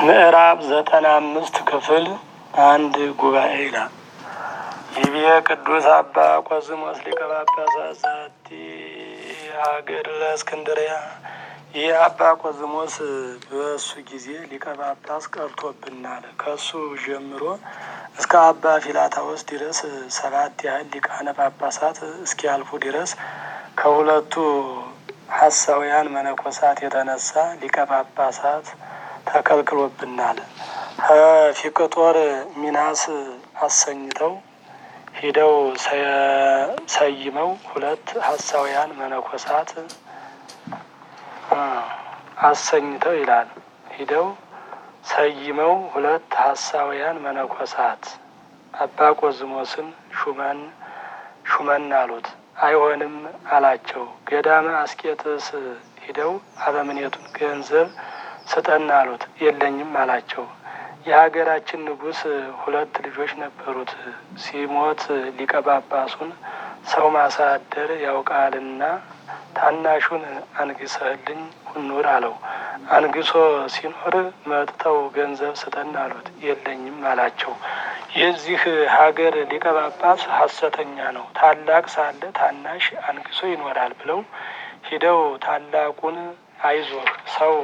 ምዕራፍ ዘጠና አምስት ክፍል አንድ ጉባኤ ይላል። ይቤ ቅዱስ አባ ቆዝሞስ ሊቀ ጳጳሳት ዘአቲ ሀገር ለእስክንድርያ። ይህ አባ ቆዝሞስ በእሱ ጊዜ ሊቀ ጳጳስ ቀርቶብናል። ከሱ ጀምሮ እስከ አባ ፊላታዎስ ድረስ ሰባት ያህል ሊቃነ ጳጳሳት እስኪያልፉ ድረስ ከሁለቱ ሐሳውያን መነኮሳት የተነሳ ሊቀ ጳጳሳት ተከልክሎብናል። ፊቅጦር ሚናስ አሰኝተው ሂደው ሰይመው ሁለት ሐሳውያን መነኮሳት አሰኝተው ይላል። ሂደው ሰይመው ሁለት ሐሳውያን መነኮሳት አባ ቆዝሞስን ሹመን ሹመን አሉት። አይሆንም አላቸው። ገዳመ አስቄጥስ ሂደው አበምኔቱን ገንዘብ ስጠን አሉት። የለኝም አላቸው። የሀገራችን ንጉሥ ሁለት ልጆች ነበሩት። ሲሞት ሊቀ ጳጳሱን ሰው ማሳደር ያውቃልና ታናሹን አንግሰህልኝ ሁኑር አለው። አንግሶ ሲኖር መጥተው ገንዘብ ስጠን አሉት። የለኝም አላቸው። የዚህ ሀገር ሊቀ ጳጳስ ሐሰተኛ ነው፣ ታላቅ ሳለ ታናሽ አንግሶ ይኖራል ብለው ሂደው ታላቁን አይዞህ ሰው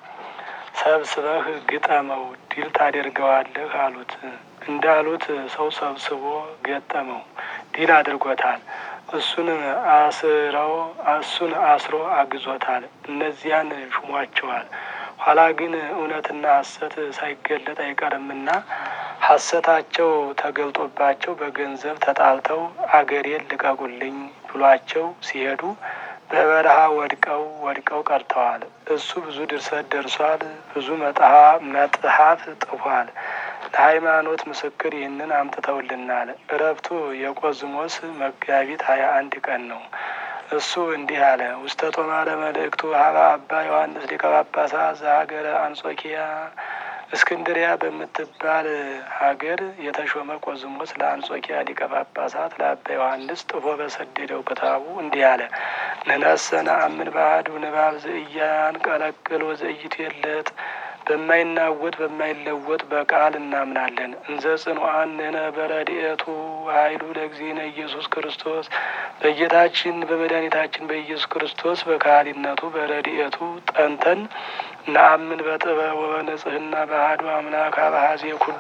ሰብስበህ ግጠመው ድል ታደርገዋለህ አሉት። እንዳሉት ሰው ሰብስቦ ገጠመው፣ ድል አድርጎታል። እሱን አስረው እሱን አስሮ አግዞታል። እነዚያን ሹሟቸዋል። ኋላ ግን እውነትና ሐሰት ሳይገለጥ አይቀርምና ሐሰታቸው ተገልጦባቸው በገንዘብ ተጣልተው አገሬን ልቀቁልኝ ብሏቸው ሲሄዱ በበረሃ ወድቀው ወድቀው ቀርተዋል። እሱ ብዙ ድርሰት ደርሷል። ብዙ መጥሐፍ ጥፏል። ለሃይማኖት ምስክር ይህንን አምጥተውልናል። እረፍቱ የቆዝሞስ መጋቢት ሀያ አንድ ቀን ነው። እሱ እንዲህ አለ። ውስተ ጦማረ መልእክቱ ሀባ አባ ዮሐንስ ሊቀ ጳጳሳት ዘሀገረ አንጾኪያ እስክንድሪያ በምትባል ሀገር የተሾመ ቆዝሞስ ለአንጾኪያ ሊቀ ጳጳሳት ለአባ ዮሐንስ ጥፎ በሰደደው ክታቡ እንዲህ አለ። ንነሰ ነአምን በአሐዱ ንባብ ዘኢያንቀለቅል ወዘኢይትዌለጥ በማይናወጥ በማይለወጥ በቃል እናምናለን። እንዘ ጽኑዓን ንሕነ በረድኤቱ ኃይሉ ለእግዚእነ ኢየሱስ ክርስቶስ በጌታችን በመድኃኒታችን በኢየሱስ ክርስቶስ በካህሊነቱ በረድኤቱ ጠንተን ነአምን በጥበብ ወበንጽሕና በአሐዱ አምላክ አበሐዜ ኩሉ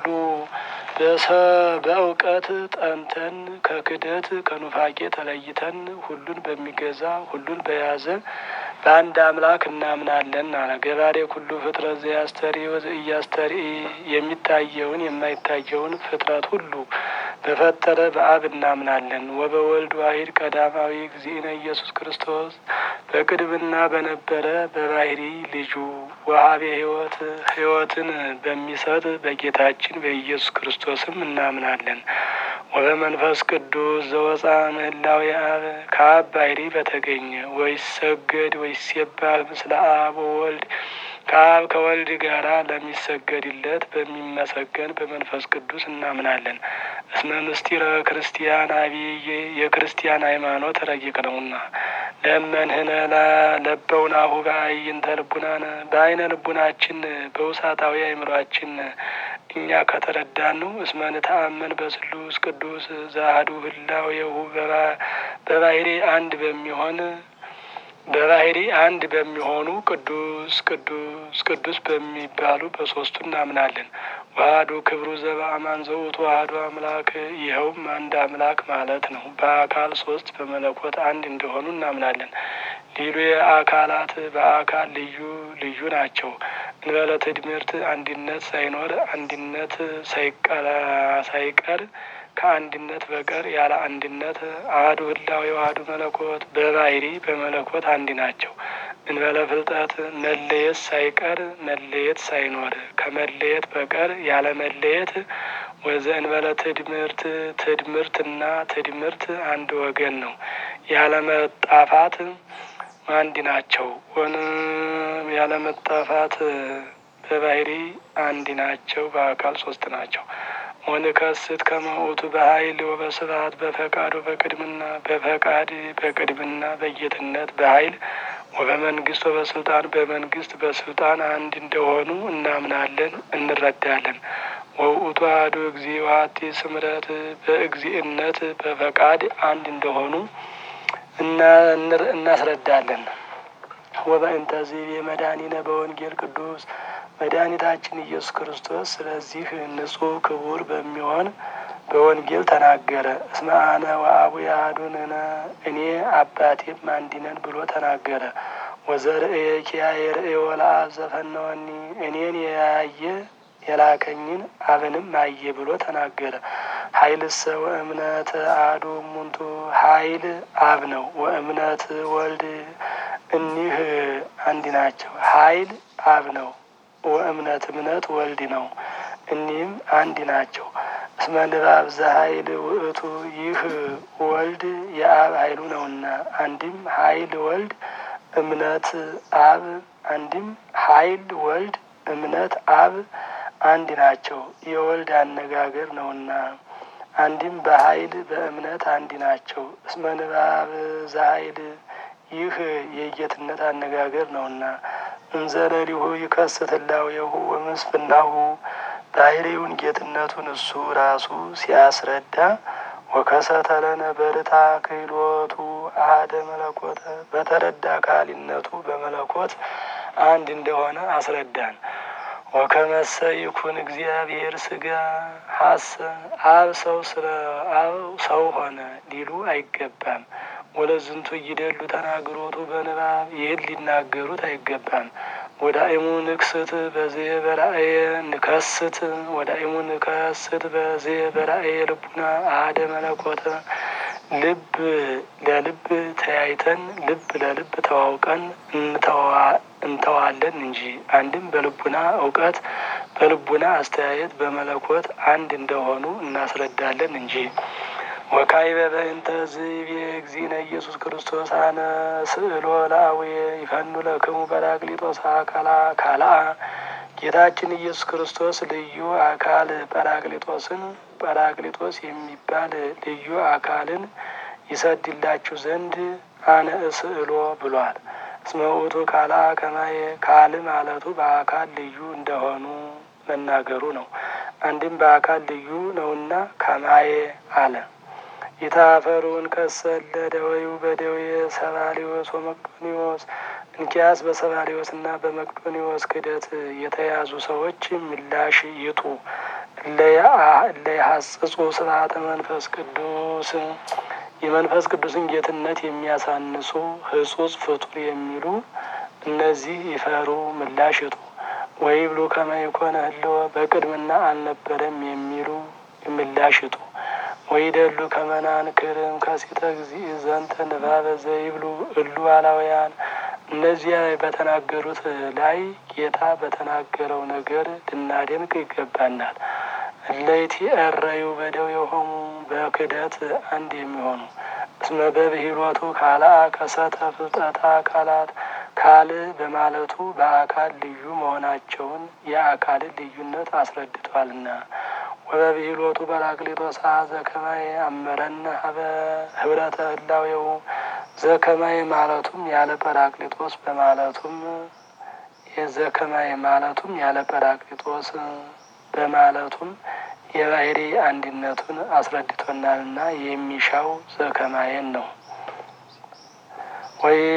በእውቀት ጠንተን ከክደት ከኑፋቄ ተለይተን ሁሉን በሚገዛ ሁሉን በያዘ በአንድ አምላክ እናምናለን አለ። ገባሬ ኩሉ ፍጥረት ዘያስተሪ ወዘኢያስተሪ የሚታየውን የማይታየውን ፍጥረት ሁሉ በፈጠረ በአብ እናምናለን። ወበወልድ ዋሂድ ቀዳማዊ እግዚእነ ኢየሱስ ክርስቶስ በቅድምና በነበረ በባህሪ ልጁ ወሀቤ ሕይወት ሕይወትን በሚሰጥ በጌታችን በኢየሱስ ክርስቶስም እናምናለን። ወበመንፈስ ቅዱስ ዘወፃ ምህላዊ አብ ከአብ ባህሪ በተገኘ ወይሰገድ ወይሴባል ምስለ አብ ወወልድ ከአብ ከወልድ ጋራ ለሚሰገድለት በሚመሰገን በመንፈስ ቅዱስ እናምናለን። እስመ ምስጢረ ክርስቲያን አብይ የክርስቲያን ሃይማኖት ረቂቅ ነውና። ለመንህነ ለበውናሁ በአይንተ ልቡናነ በአይነ ልቡናችን በውሳጣዊ አእምሯችን እኛ ከተረዳን ነው። እስመ ንተአመን በስሉስ ቅዱስ ዘአሐዱ ህላዌሁ በባህሪ አንድ በሚሆን በባህሪ አንድ በሚሆኑ ቅዱስ ቅዱስ ቅዱስ በሚባሉ በሶስቱ እናምናለን። ዋህዱ ክብሩ ዘበአማን ዘውቱ ዋህዱ አምላክ ይኸውም አንድ አምላክ ማለት ነው። በአካል ሶስት በመለኮት አንድ እንደሆኑ እናምናለን። ሌሉ የአካላት በአካል ልዩ ልዩ ናቸው። እንበለ ትድምርት አንድነት ሳይኖር አንድነት ሳይቀር ከአንድነት በቀር ያለ አንድነት አሐዱ ህላዌ ዋህዱ መለኮት በባህሪ በመለኮት አንድ ናቸው። እንበለ ፍልጠት መለየት ሳይቀር መለየት ሳይኖር ከመለየት በቀር ያለ መለየት ወዘ እንበለ ትድምርት ትድምርትና ትድምርት አንድ ወገን ነው። ያለ መጣፋት አንድ ናቸው። ሆነ ያለ መጣፋት በባህሪ አንድ ናቸው። በአካል ሶስት ናቸው። ወንከስት ከመውቱ በኃይል ወበስብሐት በፈቃድ በቅድምና በፈቃድ በቅድምና በጌትነት በኃይል ወበመንግስት ወበስልጣን በመንግስት በስልጣን አንድ እንደሆኑ እናምናለን እንረዳለን። ወውእቱ አሐዱ እግዚእ ወሐቲ ስምረት በእግዚእነት በፈቃድ አንድ እንደሆኑ እናስረዳለን። ወበእንተዚህ የመድኃኒነ በወንጌል ቅዱስ መድኃኒታችን ኢየሱስ ክርስቶስ ስለዚህ ንጹሕ ክቡር በሚሆን በወንጌል ተናገረ። እስመ አነ ወአቡየ አሐዱ ንሕነ እኔ አባቴም አንድ ነን ብሎ ተናገረ። ወዘርእየ ኪያየ ርእዮ ለአብ ዘፈነወኒ እኔን ያየ የላከኝን አብንም አየ ብሎ ተናገረ። ኃይልሰ ወእምነት አሐዱ እሙንቱ ኃይል አብ ነው። ወእምነት ወልድ እኒህ አንድ ናቸው። ኃይል አብ ነው። ወእምነት እምነት ወልድ ነው። እኒህም አንድ ናቸው። እስመ ንባብ ዘኃይል ውእቱ ይህ ወልድ የአብ ኃይሉ ነውና፣ አንድም ኃይል ወልድ እምነት አብ አንድም ኃይል ወልድ እምነት አብ አንድ ናቸው። የወልድ አነጋገር ነውና አንድም በኃይል በእምነት አንድ ናቸው። እስመ ንባብ ዘኃይል ይህ የጌትነት አነጋገር ነውና እንዘለሊሁ ይከስት እላዌሁ ወምስፍናሁ ባህሪውን ጌትነቱን እሱ ራሱ ሲያስረዳ ወከሰተ ለነ በርታ ክህሎቱ አሐደ መለኮተ በተረዳ ካሊነቱ በመለኮት አንድ እንደሆነ አስረዳን። ወከመሰ ይኩን እግዚአብሔር ስጋ ሀሰ አብ ሰው ስለ አብ ሰው ሆነ ሊሉ አይገባም። ወለዝንቱ እይደሉ ተናግሮቱ በንባብ ይህን ሊናገሩት አይገባም። ወዳእሙ ንክስት በዚህ በራእየ ንከስት ወዳእሙ ንከስት በዚህ በራእየ ልቡና አሐደ መለኮተ ልብ ለልብ ተያይተን ልብ ለልብ ተዋውቀን እንተዋለን እንጂ አንድም በልቡና እውቀት በልቡና አስተያየት በመለኮት አንድ እንደሆኑ እናስረዳለን እንጂ ወካይበ በእንተ ዝቤ እግዚእነ ኢየሱስ ክርስቶስ አነ ስእሎ ለአቡየ ይፈኑ ለክሙ ጰራቅሊጦስ አካላ ካልአ ጌታችን ኢየሱስ ክርስቶስ ልዩ አካል ጰራቅሊጦስን ጰራቅሊጦስ የሚባል ልዩ አካልን ይሰድላችሁ ዘንድ አነ እስእሎ ብሏል። እስመ ውእቱ ካልአ ከማየ ካል ማለቱ በአካል ልዩ እንደሆኑ መናገሩ ነው። አንድም በአካል ልዩ ነውና ከማየ አለ። ይታፈሩን ከሰለ ደወዩ በደዌ ሰባሊዮስ ወመቅዶኒዎስ እንኪያስ በሰባሊዮስ እና በመቅዶኒዎስ ክደት የተያዙ ሰዎች ምላሽ ይጡ እለያሐጽጹ ስብሐተ መንፈስ ቅዱስ የመንፈስ ቅዱስን ጌትነት የሚያሳንሱ ህጹጽ ፍጡር የሚሉ እነዚህ ይፈሩ ምላሽ ይጡ። ወይ ብሉ ከመ ይኮነ ህልወ በቅድምና አልነበረም የሚሉ ምላሽ ይጡ። ወይ ደሉ ከመናንክርም ከሴተ እግዚእ ዘንተ ንባበ ዘይብሉ እሉ አላውያን እነዚያ በተናገሩት ላይ ጌታ በተናገረው ነገር ልናደንቅ ይገባናል። እለይቲ እረዩ በደዌሆሙ በክደት አንድ የሚሆኑ እስመ በብሂሎቱ ካልአ ከሰተ ፍልጠታ አካላት ካል በማለቱ በአካል ልዩ መሆናቸውን የአካልን ልዩነት አስረድቷልና ወበብሂሎቱ ጰራቅሊጦስ ዘከማይ አመረነ ሀበ ህብረተ ህላዌው ዘከማይ ማለቱም ያለ ጰራቅሊጦስ በማለቱም የዘከማይ ማለቱም ያለ ጰራቅሊጦስ በማለቱም የባህሪ አንድነቱን አስረድቶናልና የሚሻው ዘከማየን ነው ወይ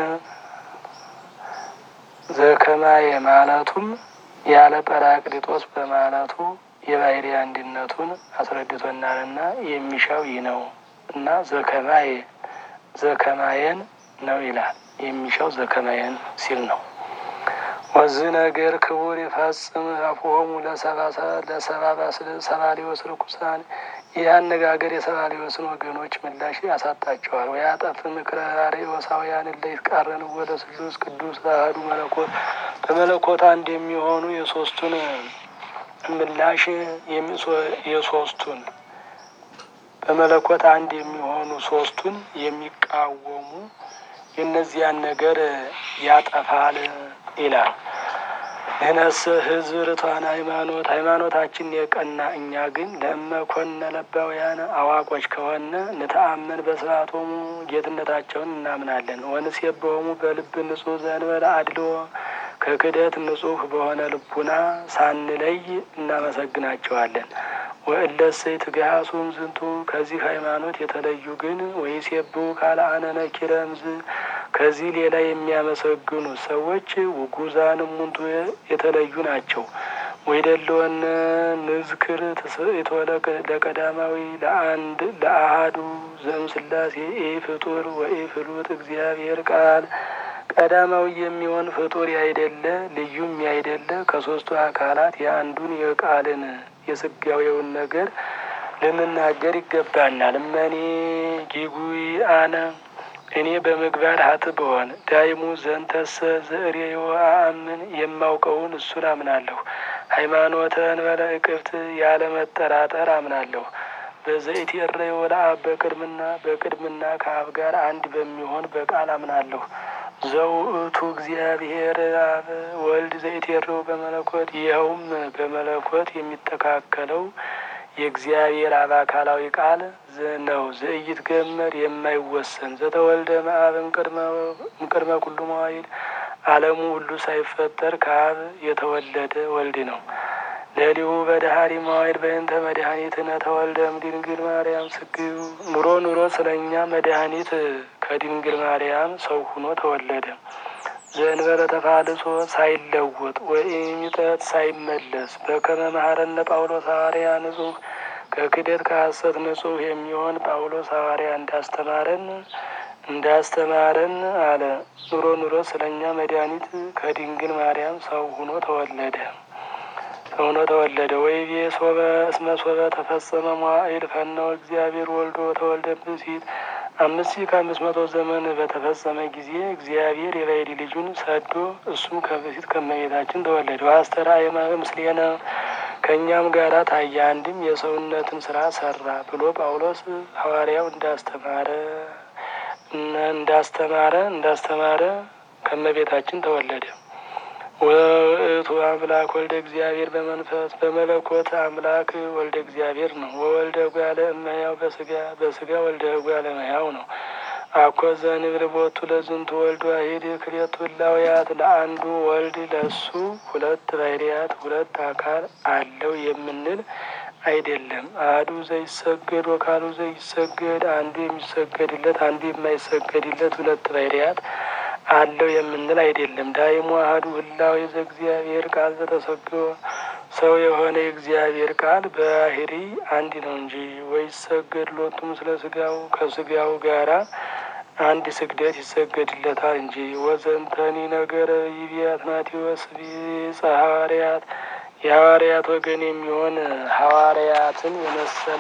ዘከማየ ማለቱም ያለ ጰራቅሊጦስ በማለቱ የባህሪ አንድነቱን አስረድቶናልና የሚሻው ይህ ነው እና ዘከማየ ዘከማየን ነው ይላል። የሚሻው ዘከማየን ሲል ነው። ወዚህ ነገር ክቡር ይፈጽም አፍሆሙ ለሰባ ሰባሊዮስ ርኩሳን ይህ አነጋገር የሰባሊዮስን ወገኖች ምላሽ ያሳጣቸዋል። ወያጠፍ ምክረ አርዮሳውያን እለ ይትቃረን ወደ ስሉስ ቅዱስ አሐዱ መለኮት በመለኮት አንድ የሚሆኑ የሶስቱን ምላሽ የሶስቱን በመለኮት አንድ የሚሆኑ ሶስቱን የሚቃወሙ የእነዚያን ነገር ያጠፋል ይላል። ንሕነሰ ሕዝብ ርቷን ሃይማኖት ሃይማኖታችን የቀና እኛ ግን ለመኮነ ለባውያን አዋቆች ከሆነ ንተአመን በስርዓቶሙ ጌትነታቸውን እናምናለን። ወንሴብሖሙ በልብ ንጹሕ ዘእንበለ አድልዎ ከክደት ንጹሕ በሆነ ልቡና ሳንለይ እናመሰግናቸዋለን። ወእለሰ ይትገሃሱም ዝንቱ ከዚህ ሃይማኖት የተለዩ ግን ወይሴብሑ ካልአነ ነኪረ እምዝ ከዚህ ሌላ የሚያመሰግኑ ሰዎች ውጉዛን እሙንቱ የተለዩ ናቸው። ወይደለወነ ንዝክር ትስብእቶ ለቀዳማዊ ለአንድ ለአሃዱ ዘእምስላሴ ኢ ፍጡር ወኢ ፍሉጥ እግዚአብሔር ቃል ቀዳማዊ የሚሆን ፍጡር ያይደለ ልዩም ያይደለ ከሦስቱ አካላት የአንዱን የቃልን የስጋዌውን ነገር ልንናገር ይገባናል። እመኔ ጊጉይ አነ እኔ በምግባር ሀጥ ብሆን ዳይሙ ዘንተሰ ዘእሬዮ አአምን የማውቀውን እሱን አምናለሁ። ሃይማኖተ እንበለ እቅፍት ያለ መጠራጠር አምናለሁ። በዘይት የረዮ ለአብ በቅድምና በቅድምና ከአብ ጋር አንድ በሚሆን በቃል አምናለሁ። ዘውእቱ እግዚአብሔር አብ ወልድ ዘይት የረው በመለኮት ይኸውም በመለኮት የሚተካከለው የእግዚአብሔር አብ አካላዊ ቃል ነው። ዘእይት ገመር የማይወሰን ዘተወልደ መአብ እምቅድመ ኩሉ መዋይል ዓለሙ ሁሉ ሳይፈጠር ከአብ የተወለደ ወልድ ነው። ለሊሁ በዳህሪ መዋይል በእንተ መድኃኒትነ ተወልደ እምድንግል ማርያም ስግዩ ኑሮ ኑሮ ስለ እኛ መድኃኒት ከድንግል ማርያም ሰው ሁኖ ተወለደ። ዘእንበለ ተፋልሶ ሳይለወጥ ወኢሚጠት ሳይመለስ በከመ መሐረነ ጳውሎስ ሐዋርያ ንጹሕ ከክደት ከሐሰት ንጹሕ የሚሆን ጳውሎስ ሐዋርያ እንዳስተማረን እንዳስተማረን አለ። ኑሮ ኑሮ ስለ እኛ መድኃኒት ከድንግል ማርያም ሰው ሁኖ ተወለደ ሆኖ ተወለደ። ወይቤ ሶበ እስመ ሶበ ተፈጸመ መዋዕል ፈነወ እግዚአብሔር ወልዶ ተወልደ ብእሲት አምስት ሺህ ከአምስት መቶ ዘመን በተፈጸመ ጊዜ እግዚአብሔር የባሕሪ ልጁን ሰዶ እሱም ከበፊት ከመቤታችን ተወለደ። አስተርአየ ምስሌነ ከእኛም ጋራ ታየ፣ አንድም የሰውነትን ስራ ሰራ ብሎ ጳውሎስ ሐዋርያው እንዳስተማረ እንዳስተማረ እንዳስተማረ ከመቤታችን ተወለደ። ወእቱ አምላክ ወልደ እግዚአብሔር በመንፈስ በመለኮት አምላክ ወልደ እግዚአብሔር ነው። ወወልደ እጓለ እመሕያው በስጋ በስጋ ወልደ እጓለ እመሕያው ነው። አኮ ዘንብል ቦቱ ለዝንቱ ወልድ ዋሂድ ክልኤቱ እላውያት ለአንዱ ወልድ ለሱ ሁለት ባሕርያት ሁለት አካል አለው የምንል አይደለም። አሐዱ ዘይሰገድ ወካሉ ዘይሰገድ አንዱ የሚሰገድለት አንዱ የማይሰገድለት ሁለት ባሕርያት አለው የምንል አይደለም። ዳይሙ አሐዱ ህላዌ ዘእግዚአብሔር ቃል ዘተሰገወ ሰው የሆነ የእግዚአብሔር ቃል በባሕሪ አንድ ነው እንጂ ወይሰገድ ሎቱ ምስለ ስጋው ከስጋው ጋራ አንድ ስግደት ይሰገድለታል እንጂ። ወዘንተኒ ነገረ ይቤ አትናቴዎስ ቢጸ ሐዋርያት የሐዋርያት ወገን የሚሆን ሐዋርያትን የመሰለ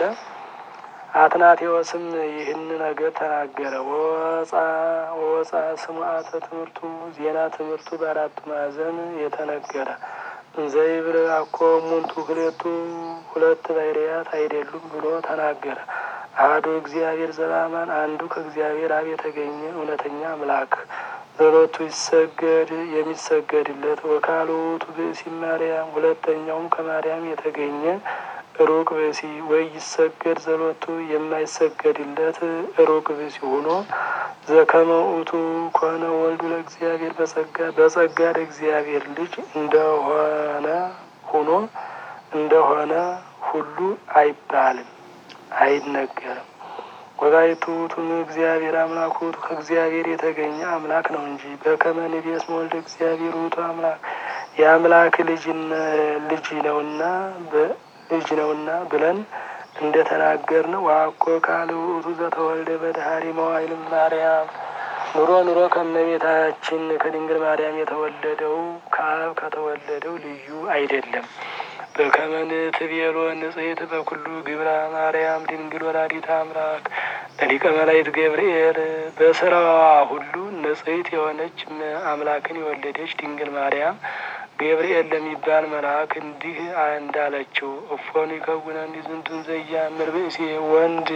አትናቴዎስም ይህን ነገር ተናገረ። ወወፃ ወወፃ ስምዓተ ትምህርቱ ዜና ትምህርቱ በአራቱ ማዕዘን የተነገረ እንዘይብር አኮ እሙንቱ ክልኤቱ ሁለት ባሕርያት አይደሉም ብሎ ተናገረ። አሐዱ እግዚአብሔር ዘበአማን አንዱ ከእግዚአብሔር አብ የተገኘ እውነተኛ አምላክ ዘሎቱ ይሰገድ የሚሰገድለት ወካልኡ ውእቱ ብእሲ ማርያም ሁለተኛውም ከማርያም የተገኘ ሩቅ ብእሲ ወይ ይሰገድ ዘሎቱ የማይሰገድለት ሩቅ ብእሲ ሆኖ ዘከመ ውእቱ ኮነ ወልዱ ለእግዚአብሔር በጸጋ በጸጋ ለእግዚአብሔር ልጅ እንደሆነ ሆኖ እንደሆነ ሁሉ አይባልም አይነገርም። ወባይቱ ውእቱም እግዚአብሔር አምላክ ውእቱ ከእግዚአብሔር የተገኘ አምላክ ነው እንጂ በከመ ንቤስ ወልደ እግዚአብሔር ውእቱ አምላክ የአምላክ ልጅ ልጅ ነውና ልጅ ነውና ብለን እንደ ተናገር ነው። ዋኮ ቃል ውእቱ ዘተወልደ በዳህሪ መዋዕል ማርያም ኑሮ ኑሮ ከእመቤታችን ከድንግል ማርያም የተወለደው ከአብ ከተወለደው ልዩ አይደለም። በከመ ንትቤሎ ንጽሕት በኩሉ ግብራ ማርያም ድንግል ወላዲተ አምላክ ለሊቀ መላእክት ገብርኤል በስራዋ ሁሉ ንጽሕት የሆነች አምላክን የወለደች ድንግል ማርያም ገብርኤል ለሚባል መልአክ እንዲህ እንዳለችው እፎኑ ይከውነኒ ዝንቱን ዘያምር ብእሲ ወንድ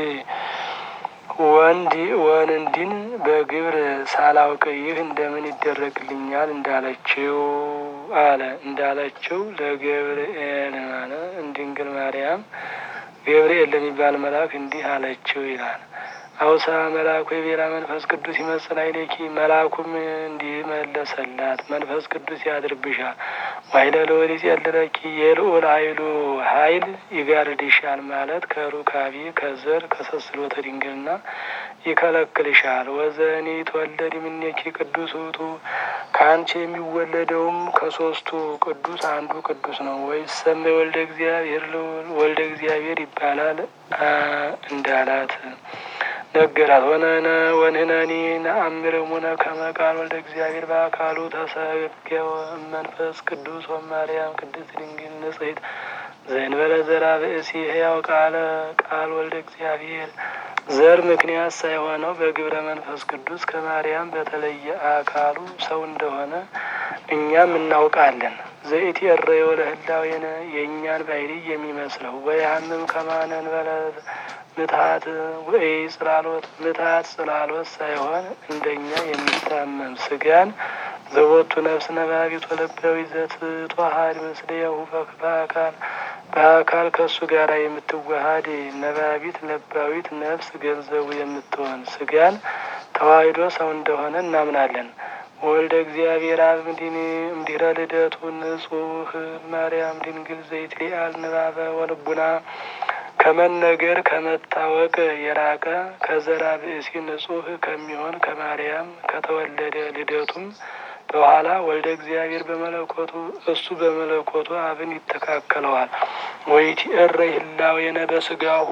ወንድ ወንድን በግብር ሳላውቅ ይህ እንደምን ይደረግልኛል እንዳለችው አለ እንዳለችው ለገብርኤል ማለት ድንግል ማርያም ገብርኤል ለሚባል መልአክ እንዲህ አለችው ይላል። አውሳ መልአኩ የቤራ መንፈስ ቅዱስ ይመስል አይሌኪ መልአኩም እንዲህ መለሰላት፣ መንፈስ ቅዱስ ያድርብሻል። ዋይለ ልዑል ይጼልለኪ የልዑል ኃይሉ ኃይል ይጋርድሻል ማለት ከሩካቤ ከዘር ከሰስሎተ ድንግልና ይከለክልሻል። ወዘኒ ተወለድ ምኔኪ ቅዱስ ውእቱ ከአንቺ የሚወለደውም ከሶስቱ ቅዱስ አንዱ ቅዱስ ነው። ወይሰመ ወልደ እግዚአብሔር ልዑል ወልደ እግዚአብሔር ይባላል እንዳላት ነገራት። ወነነ ወንህነኒ ነአምርሙነ ከመ ቃል ወልደ እግዚአብሔር በአካሉ ተሰገወ መንፈስ ቅዱስ ወማርያም ቅድስት ድንግል ንጽሕት ዘእንበለ ዘራ ብእሲ ሕያው ቃለ ቃል ወልደ እግዚአብሔር ዘር ምክንያት ሳይሆነው በግብረ መንፈስ ቅዱስ ከማርያም በተለየ አካሉ ሰው እንደሆነ እኛም እናውቃለን። ዘኢት የረዮ ለህላዌነ የእኛን ባህሪ የሚመስለው ወያምም ከማነን በለ ምትሀት ወይ ጽላሎት ምትሀት ጽላሎት ሳይሆን እንደኛ የሚታመም ስጋን ዘቦቱ ነፍስ ነባቢት ወለባዊ ዘትተዋሃድ ምስሌሁ በአካል በአካል ከእሱ ጋር የምትዋሃድ ነባቢት ለባዊት ነፍስ ገንዘቡ የምትሆን ስጋን ተዋሂዶ ሰው እንደሆነ እናምናለን። ወልደ እግዚአብሔር አብ እምድኅረ ልደቱ ንጹሕ ማርያም ድንግል ዘይትሊአል ንባበ ወልቡና ከመነገር ከመታወቅ የራቀ ከዘራ ብእሲ ንጹሕ ከሚሆን ከማርያም ከተወለደ ልደቱም በኋላ ወልደ እግዚአብሔር በመለኮቱ እሱ በመለኮቱ አብን ይተካከለዋል። ወይቲ እረ ህላዌነ በስጋሁ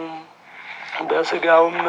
በስጋውም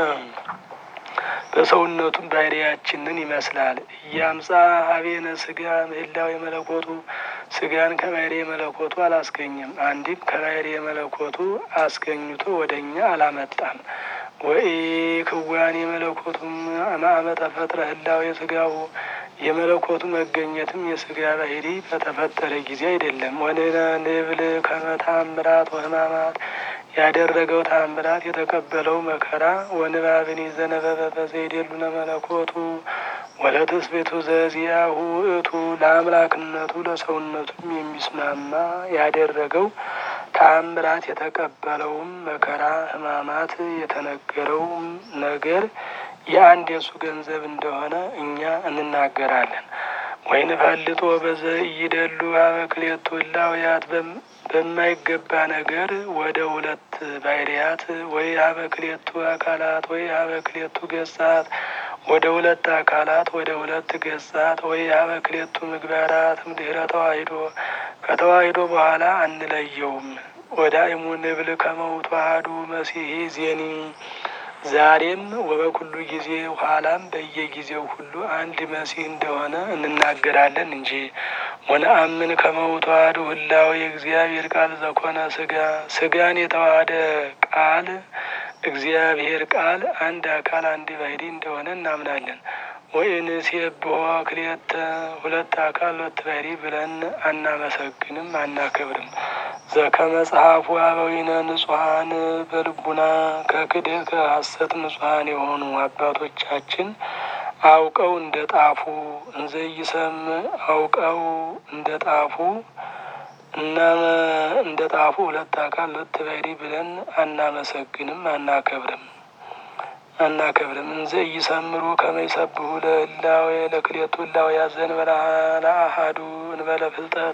በሰውነቱም ባህሪያችንን ይመስላል። እያምጻ ሀቤነ ስጋ ምህላው የመለኮቱ ስጋን ከባህሪ መለኮቱ አላስገኝም። አንድም ከባህሪ መለኮቱ አስገኝቶ ወደ እኛ አላመጣም። ወይ ክዋኔ መለኮቱም አማመ ተፈጥረ ህላው የስጋው የመለኮቱ መገኘትም የስጋ ባህሪ በተፈጠረ ጊዜ አይደለም። ወንነ ንብል ከመታምራት ወህማማት ያደረገው ታምራት የተቀበለው መከራ ወንባብን ዘነበበ በዘይደሉነ መለኮቱ ወለትስቤቱ ዘዚያሁ እቱ ለአምላክነቱ ለሰውነቱም የሚስማማ ያደረገው ታምራት የተቀበለውም መከራ ህማማት የተነገረውም ነገር የአንድ የሱ ገንዘብ እንደሆነ እኛ እንናገራለን። ወይን ፈልጦ በዘ እይደሉ አበክሌቱ እላውያት በማይገባ ነገር ወደ ሁለት ባህርያት ወይ አበክሌቱ አካላት ወይ አበክሌቱ ገጻት ወደ ሁለት አካላት ወደ ሁለት ገጻት ወይ አበክሌቱ ምግባራት ድህረ ተዋሂዶ ከተዋሂዶ በኋላ አንለየውም። ወደ አይሙ ንብል ከመውቱ አሐዱ መሲሒ ዜኒ ዛሬም ወበኩሉ ጊዜ ኋላም በየጊዜው ሁሉ አንድ መሲህ እንደሆነ እንናገራለን እንጂ ወነአምን ከመውቱ አሐዱ ህላዌ የእግዚአብሔር ቃል ዘኮነ ስጋ ስጋን የተዋሃደ ቃል እግዚአብሔር ቃል አንድ አካል አንድ ባህሪ እንደሆነ እናምናለን። ወኢንሴብሖ ክልኤተ ሁለት አካል ሁለት ባህሪ ብለን አናመሰግንም አናከብርም። ዘከመጽሐፉ አበዊነ ንጹሐን በልቡና ከክደት ከሐሰት ንጹሐን የሆኑ አባቶቻችን አውቀው እንደ ጣፉ እንዘይሰም አውቀው እንደ ጣፉ እናመ እንደ ጣፉ ሁለት አካል ሁለት ባህሪ ብለን አናመሰግንም አናከብርም አናከብርም እንዘ እይሰምሩ ከመይሰብሁ ለህላዌ ለክሌቱ ህላዌ ዘእንበለ ለአሐዱ እንበለ ፍልጠት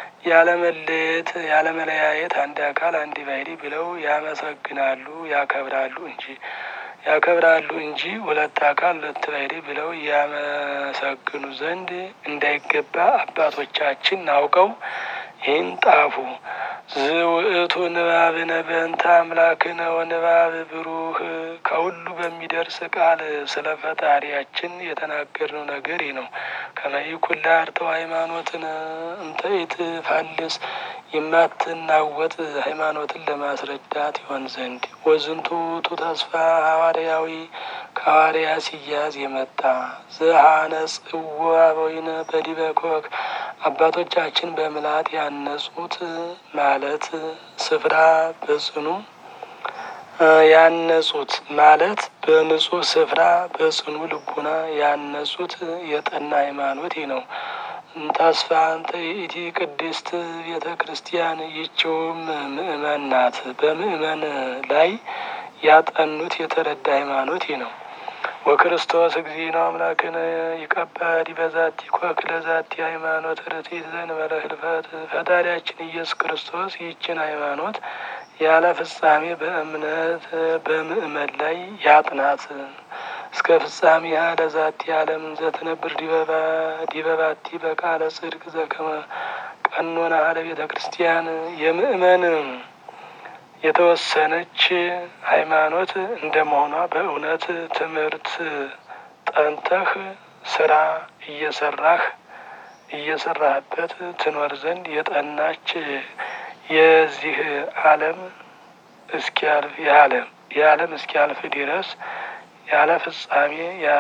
ያለመለየት ያለመለያየት አንድ አካል አንድ ባህሪ ብለው ያመሰግናሉ ያከብራሉ እንጂ ያከብራሉ እንጂ ሁለት አካል ሁለት ባህሪ ብለው ያመሰግኑ ዘንድ እንዳይገባ አባቶቻችን አውቀው ይህን ጣፉ። ዝውእቱ ንባብነ በእንተ አምላክነ ወንባብ ብሩህ ከሁሉ በሚደርስ ቃል ስለ ፈጣሪያችን የተናገርነው ነገር ይህ ነው። ከመይኩላ አርተው ሃይማኖትን እንተይት ፋልስ የማትናወጥ ሃይማኖትን ለማስረዳት ይሆን ዘንድ ወዝንቱ ቱ ተስፋ ሐዋርያዊ ከሐዋርያ ሲያዝ የመጣ ዘሐነጽዎ አበዊነ በዲበ ኮክ አባቶቻችን በምልአት ያነጹት ማለት ስፍራ በጽኑ ያነጹት ማለት በንጹህ ስፍራ በጽኑ ልቡና ያነጹት የጠና ሃይማኖት ይህ ነው። ተስፋ እንተ ይእቲ ቅድስት ቤተ ክርስቲያን ይችውም ምእመን ናት። በምእመን ላይ ያጠኑት የተረዳ ሃይማኖት ይህ ነው። ወክርስቶስ እግዚእነ አምላክነ ይቀበል በዛቲ ኮክ ለዛቲ ሃይማኖት ርቲት ዘእንበለ ህልፈት። ፈጣሪያችን ኢየሱስ ክርስቶስ ይህችን ሃይማኖት ያለ ፍጻሜ በእምነት በምእመን ላይ ያጥናት እስከ ፍጻሜ ያለ ዛቲ ዓለምን ዘትነብር ዲበባቲ በቃለ ጽድቅ ዘከመ ቀኖና አለ ቤተ ክርስቲያን የምእመን የተወሰነች ሃይማኖት እንደመሆኗ በእውነት ትምህርት ጠንተህ ስራ እየሰራህ እየሰራህበት ትኖር ዘንድ የጠናች የዚህ ዓለም እስኪያልፍ የዓለም የዓለም እስኪያልፍ ድረስ ያለ ፍጻሜ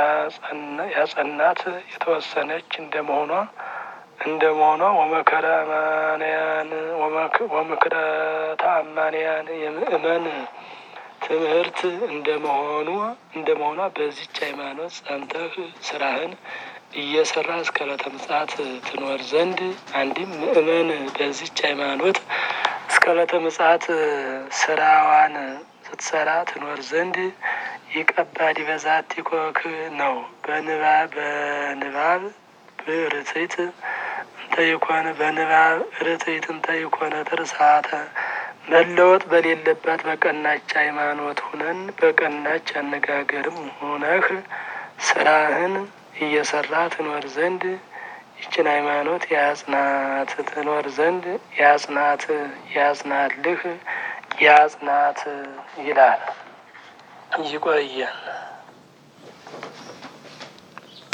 ያጸናት የተወሰነች እንደመሆኗ እንደመሆኗ ወመከረ አማንያን ወምክረ ተአማንያን የምእመን ትምህርት እንደመሆኑ እንደመሆኗ በዚች ሃይማኖት ጸንተህ ስራህን እየሰራ እስከ ዕለተ ምጽአት ትኖር ዘንድ አንድም ምእመን በዚች ሃይማኖት እስከ ዕለተ ምጽአት ስራዋን ስትሰራ ትኖር ዘንድ ይቀባድ በዛቲ ኮክ ነው። በንባብ በንባብ ብርትዕት እንተ ይኮነ በንባብ ርትዕት እንተ ይኮነ ትርሳተ መለወጥ በሌለባት በቀናች ሃይማኖት ሁነን በቀናች አነጋገርም ሁነህ ስራህን እየሰራ ትኖር ዘንድ ይችን ሃይማኖት ያጽናት ትኖር ዘንድ ያጽናት ያጽናልህ ያጽናት ይላል። ይቆየን።